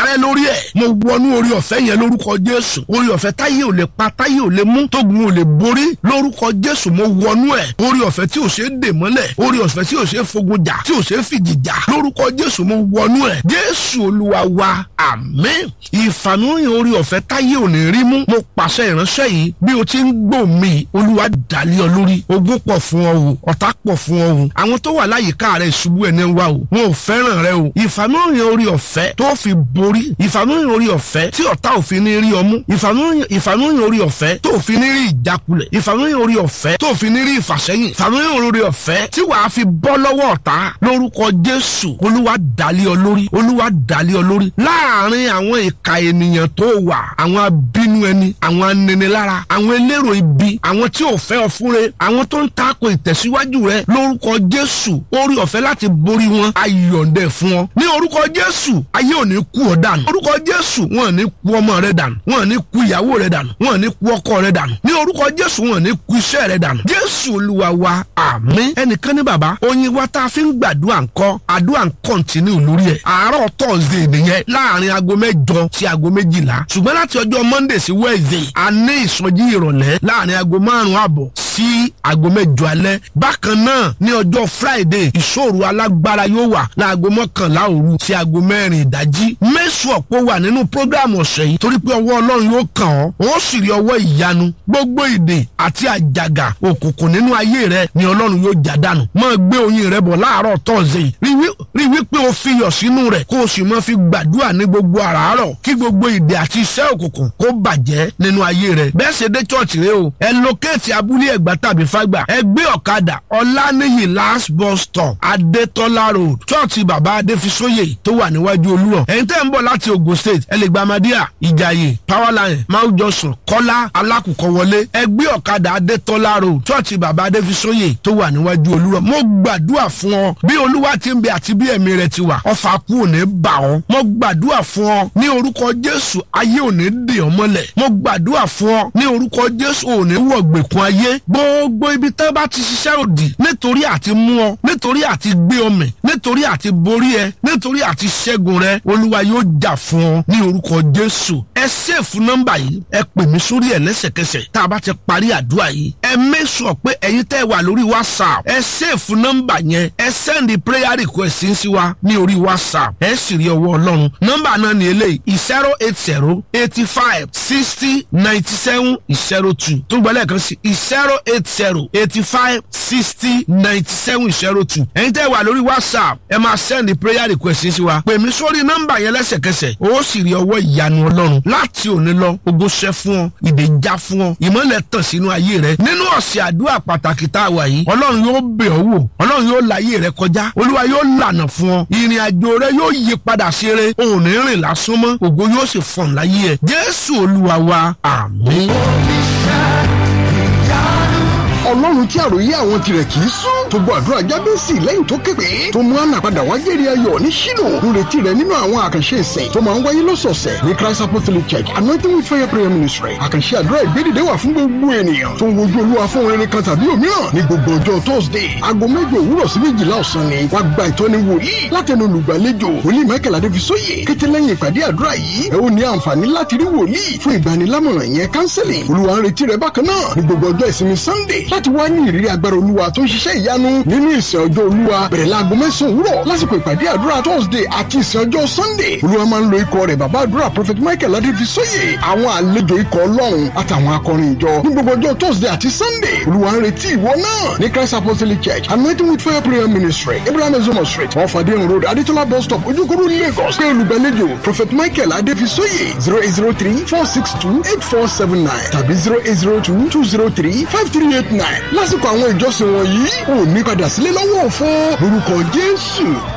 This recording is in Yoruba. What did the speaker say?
parẹ́ lórí ẹ̀ mo wọnú orí ọ̀fẹ́ yẹn lórúkọ jésù orí ọ̀fẹ́ táyé ò lè pa táyé ò lè mú tógun ò lè borí lórúkọ jésù mo wọnú ẹ̀ orí ọ̀fẹ́ tí ò ṣe é dè mọ́lẹ̀ orí ọ̀fẹ́ tí ò ṣe é fogun jà tí ò ṣe é fìjì jà lórúkọ jésù mo wọnú ẹ̀ jésù olúwa wa àmín ìfàmìhàn orí ọ̀fẹ́ táyé ò ní rí mú mo pàṣẹ ìránṣẹ́ yìí bí o ti ń gbò mí olúwa dàlí ọ lórí ogún pọ̀ fún ọ o ọ̀tá pọ̀ fún ọ o àwọn tó wà láyìíká rẹ ìṣubú ẹ̀ ní wa o wọn ò fẹ́ràn rẹ o ìfàmìhàn orí ọ̀fẹ́ tó fi borí ìfàmìhàn orí ọ̀fẹ́ tí ọ̀tá òfin ní rí ọmú ìfàmìhàn orí ọ̀fẹ́ tó fi ní rí ìjákulẹ̀ ìfàmìhàn orí ọ̀fẹ́ tó fi ní rí ìfàsẹ́yìn ìfàmìhàn orí ọ̀fẹ́ tí wàá fi bọ́ lọ́wọ́ ọ̀tá lórúkọ jésù olúwa dàlí ọ lórí olúwa dàlí ọ lórí láàárín àwọn ìka ènìyàn tó wà àwọn abínú ẹni àwọn aninilára àwọn elérò ibi àwọn tí ò fẹ́ ọ fúnre àwọn tó ń tako ìtẹ̀síwájú rẹ lórúkọ jésù orí ọ̀fẹ́ láti borí wọn ayọ̀ǹdẹ̀ fún ọ ní orúkọ jésù ayé ò ní kú ọ dànù orúkọ jésù wọn ò ní kú ọmọ rẹ dànù wọn ò ní kú ìyàwó rẹ dànù wọn ò ní kú ọkọ rẹ dànù ní orúkọ jésù wọn ò ní kú iṣẹ́ rẹ dànù jésù olúwa wa àmín ẹnìkan ní bàbá oyin wa tá a fi ń gbàdúrà ńkọ́ àdúrà ń kọ́ntínú lórí ẹ̀ àárọ̀ tọ́sídẹ̀ẹ́ nìyẹn láàrin aago mẹ́jọ sí aago méjìlá ṣùgbọ́n láti ọjọ́ monday sí wednesday a ní ìsọjí ìrọ̀lẹ́ láàrin aago márùn-ún àbọ̀ sí aago mẹ́jọ alẹ́ bákan náà ní ọjọ́ friday ìṣòro alágbára yóò wà láago mọ́kànlá òru sí aago mẹ́rin ìdájí mẹ́sù ọ̀pọ̀ wà nínú prógráàmù ọ̀sẹ̀ yìí torí pé ọwọ́ ọlọ́run yóò kàn ọ́ ó sì rí ọwọ́ ìyanu gbogbo ìdè àti àjàgà òkùnkùn nínú ayé rẹ ni ọlọ́run yóò já dànù máa gbé oyin rẹ bọ̀ láàárọ̀ tọ́sídẹ̀ẹ́ rí wípé o fi yọ̀ sínú rẹ̀ kó o sì máa fi gbàdúrà ní gbogbo àràárọ̀ kí gbogbo ìdè àti iṣẹ́ òkùnkùn kó bàjẹ́ nínú ayé rẹ̀ bẹ́ẹ̀ ṣe dé chọ́ọ̀chì rẹ o ẹ lókèétì abúlé ẹ̀gbá tàbí fágbà ẹ gbé ọ̀kadà ọ̀lànìyí last bus stop adétọ́lá road chọ́ọ̀chì bàbá adéfisóyè tó wà níwájú olúrọ̀ ẹ̀yin tẹ́ ń bọ̀ láti ogun state ẹ lè gba amadíà ìjàyè powerline mount johnson kọ́lá alákùkọ wọlé ẹ gbé ọ̀kadà adétọ́lá road chọ́ọ̀chì bàbá adéfisóyè tó wà níwájú olúrọ̀ mo gbàdúrà fún ọ bí olúwa ti ń bẹ àti bí ẹ̀mí rẹ ti wà ọfà kú ò ní bà ọ́ mo gbàdúrà fún ọ ní orúkọ jésù ayé ò ní dè ọ́ mọ́lẹ̀ mo gbàdúrà fún ọ ní orúkọ jésù ò ní wọ̀gbẹ̀kún ayé gbogbo ibi tẹ́ bá ti ṣiṣẹ́ òdì nítorí àti mú ọ nítorí àti gbé ọ mì nítorí àti borí ẹ nítorí àti ṣẹ́gun rẹ olúwa yóò jà fún ọ ní orúkọ jésù ẹ ṣèfù nọ́mbà yìí ẹ pè mí sórí ẹ lẹ́sẹ̀kẹsẹ̀ tá a bá ti parí àdúrà yìí ẹ mẹ́sọ̀ pé ẹ̀yin tẹ́ wà lórí whatsapp ẹ ṣèfù nọ́mbà yẹn ẹ sẹ́ndì prayer request sí wa ní orí whatsapp ẹ sì rí ọwọ́ ọlọ́run nọ́mbà náà ní eléyìí zero eight zero eighty five sixty ninety seven zero two tó gbọ́ lẹ́ẹ̀kan sí zero eight zero eighty five sixty ninety seven zero two ẹ̀yin tẹ́ wà lórí whatsapp ẹ máa sẹ́ndì prayer request sí wa pè mí sórí nọ́mbà yẹn lẹ́sẹ̀kẹsẹ̀ ó sì rí ọwọ́ ìyanu ọlọ́run láti òní lọ ogun ṣẹ́ fún ọ ìdè já fún ọ ìmọ̀lẹ̀ tàn sínú ayé rẹ nínú ọ̀sẹ̀ àdúrà pàtàkì tá a wà yìí ọlọ́run yóò bẹ̀ ọ́ wò ọlọ́run yóò láyé rẹ kọjá olúwa yóò lànà fún ọ ìrìn àjò rẹ yóò yí padà ṣeré òun ní rìn lásán mọ́ ògo yóò sì fọ̀n láyé ẹ jésù olúwa wa àmín. ọlọ́run tí àròyé àwọn tirẹ̀ kì í sún tó gbọ́ àdúrà jábẹ́sì lẹ́yìn tó képe tó mú àná padà wá jẹ́rìí ayọ̀ ní ṣílò ń retí rẹ nínú àwọn àkànṣe ìsìn tó máa ń wáyé lọ́sọ̀ọ̀sẹ̀ ní christ apostolic church anointing with fire prayer ministry àkànṣe àdúrà ìgbédìde wà fún gbogbo ènìyàn tó ń wojú olúwa fún orin kan tàbí òmíràn ní gbogbo ọjọ́ thursday aago mẹ́jọ òwúrọ̀ sí méjìlá ọ̀sán ni wá gba ìtọ́ni wòlíì látẹnu olùgbàlejò wòlíì michael adéfisóyè kété lẹ́yìn ìpàdé àdúrà yìí ẹ ó ní àǹfààní láti rí wòlíì fún ìgbanilámọ̀ràn yẹn counseling olúwa ń retí rẹ bákan náà ní gbogbo ọjọ́ ìsinmi sunday láti wá ní ìrírí agbára olúwa tó ń ṣiṣẹ́ ìyanu nínú ìsìn ọjọ́ olúwa bẹ̀rẹ̀ láago mẹ́sàn-án òwúrọ̀ lásìkò ìpàdé àdúrà thursday àti ìsìn ọjọ́ sunday olúwa máa ń lo ikọ̀ rẹ̀ bàbá àdúrà prophet michael adéfisóyè àwọn àlejò ikọ̀ ọlọ́run àtàwọn akọrin ìjọ ní gbogbo ọjọ́ thursday àti sunday olúwa ń retí ìwọ náà ní christ apostolic church anointing with fire prayer ministry abraham ezomo street wọn fàdé road adétọ́lá bus stop ojúkúrú lagos pé olùgbàlejò prophet michael adéfisóyè zero eight zero three four six two eight four seven nine tàbí zero eight zero two two zero three five three eight nine lásìkò àwọn ìjọsìn wọ̀nyí ò ní padà sílé lọ́wọ́ òfo lórúkọ jésù.